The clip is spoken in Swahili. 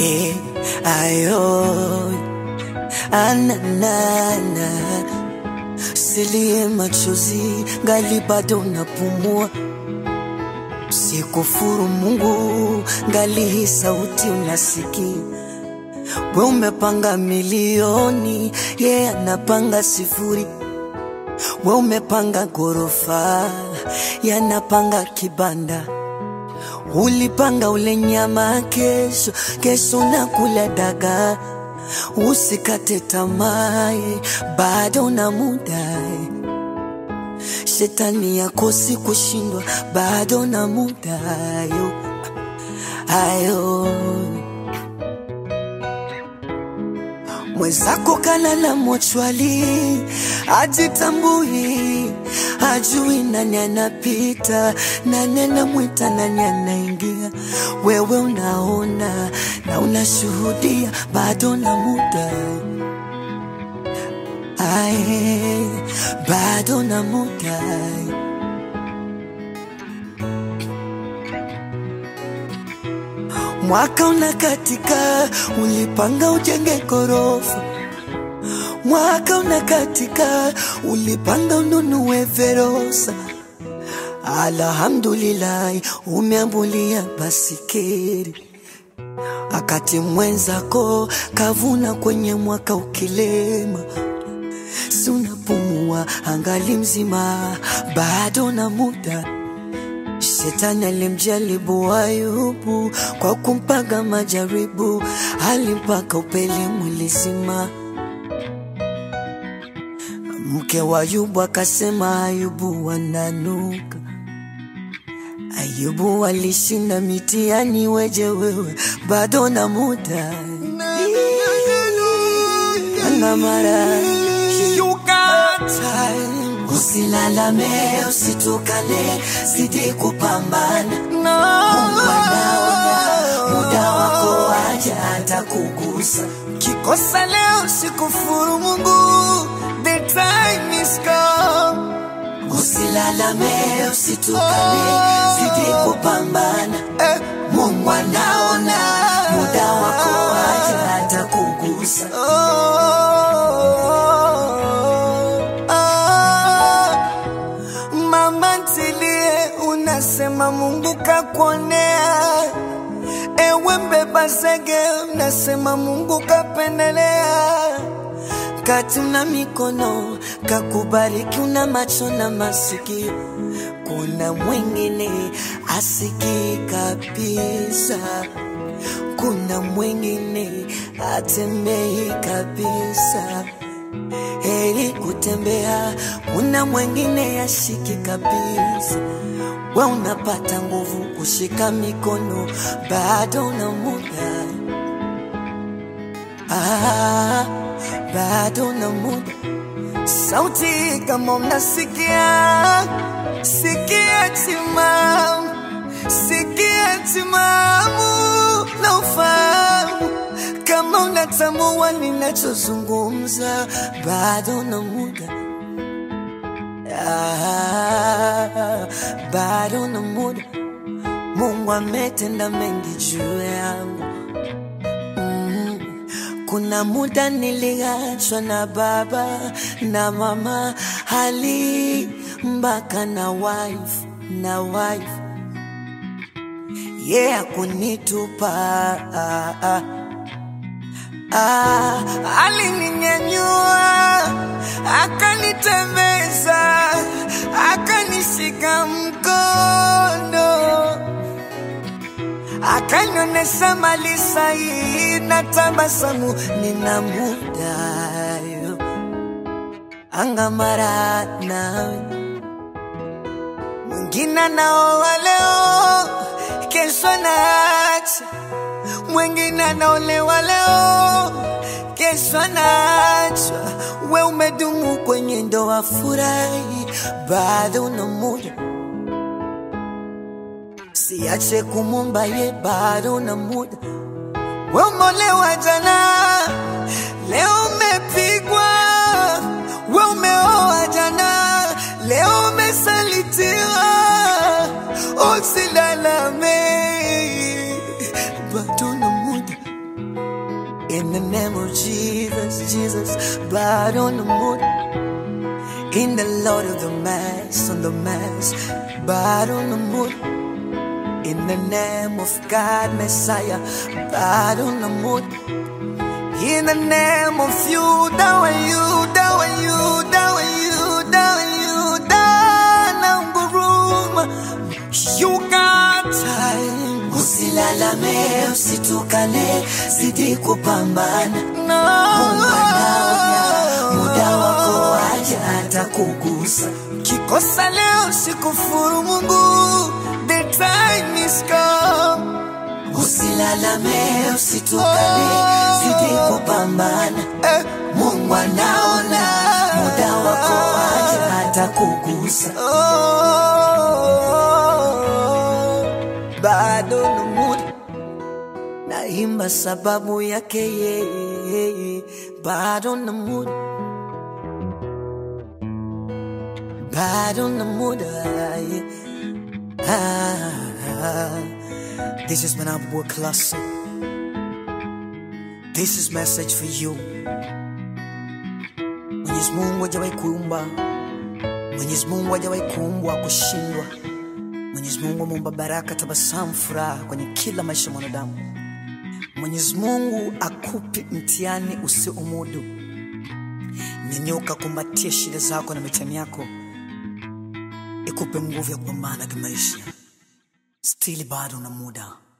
eh, ayo ananana silie machozi ngali bado napumua sikufuru Mungu ngali hii sauti unasikia we umepanga milioni ye yeah, anapanga sifuri we umepanga ghorofa yanapanga kibanda ulipanga ule nyama kesho kesho nakula dagaa usikate tamaa bado na muda shetani yakosi kushindwa bado na muda ayo ayo mwenzako kalala mochwali ajitambui ajui nani anapita nani anamwita nani anaingia wewe unaona na unashuhudia bado na muda ae bado na muda mwaka unakatika ulipanga ujenge gorofa mwaka unakatika ulipanga ununue verosa alhamdulillahi umeambulia basikeri akati mwenzako kavuna kwenye mwaka ukilema si unapumua angali mzima bado na muda Shetani alimjaribu Ayubu kwa kumpaga majaribu, alimpaka upele mwili zima. Mke wa Ayubu akasema Ayubu wananuka. Ayubu alishinda mitihani, weje wewe bado na muda ana mara You got time. Usilalame, usitukane, zidi kupambana. No. Mungu anaona muda wako waja atakugusa. Kikosa leo sikufuru Mungu. The time is come. Usilalame, usitukane, zidi kupambana. Eh. Mungu anaona muda wako waja atakugusa. Oh, oh. Mama ntilie, unasema Mungu kakuonea. Ewe mbeba zege, unasema Mungu kapendelea. Kati una mikono kakubariki, una macho na masikio, kuna mwingine asikii kabisa, kuna mwingine atembei kabisa. Heri kutembea, kuna mwingine yashiki kabisa. We unapata nguvu kushika mikono, bado una muda ah, bado na muda. Sauti kama mnasikia, sikia timamu, sikia timamu na ufahamu kama unatambua ninachozungumza, bado na muda ah, bado na muda. Mungu ametenda mengi juu yangu mm. Kuna muda niliachwa na baba na mama hali mpaka na wife na wife yeah, kunitupa ah, ah. Ah, alininyanyua akanitembeza akanishika mkono akanionyesha mali sahihi na tabasamu nina muda yo angamara nawe mwingine anaoa leo kesho naacha mwingine anaolewa leo kesho anaachwa we umedumu kwenye ndoa furahi bado na muda siache kumumba ye bado na muda we umeolewa jana leo umepigwa we umeoa jana leo umesalitiwa usilalame bado na muda In the name of Jesus, Jesus, blood on the moon. In the Lord of the Mass, on the Mass, blood on the moon. In the name of God, Messiah, blood on the moon. In the name of you, down you, down you, down you, down you, down nguruma. You got time. Usilalame, usitukane, zidi kupambana. No. Mungu anaona, muda wako waja atakugusa. Kikosa leo sikufuru Mungu, the time is come. Usilalame, usitukane, zidi kupambana. Eh, Mungu anaona, muda wako waja atakugusa. oh, bado na muda naimba sababu yake yeye, bado na muda, bado na muda yeah. ah, This is Manabua Classic. This is message for you. Mwenyezi Mungu hajawahi kuumba, Mwenyezi Mungu hajawahi kuumbwa kushindwa. Mwenyezi Mungu ameumba baraka, tabasamu, furaha kwenye kila maisha ya mwanadamu. Mwenyezi Mungu akupe mtihani usiomudu. Nyanyuka, kumbatia shida zako na mitihani yako, ikupe nguvu ya kupambana kimaisha. Stili bado na muda.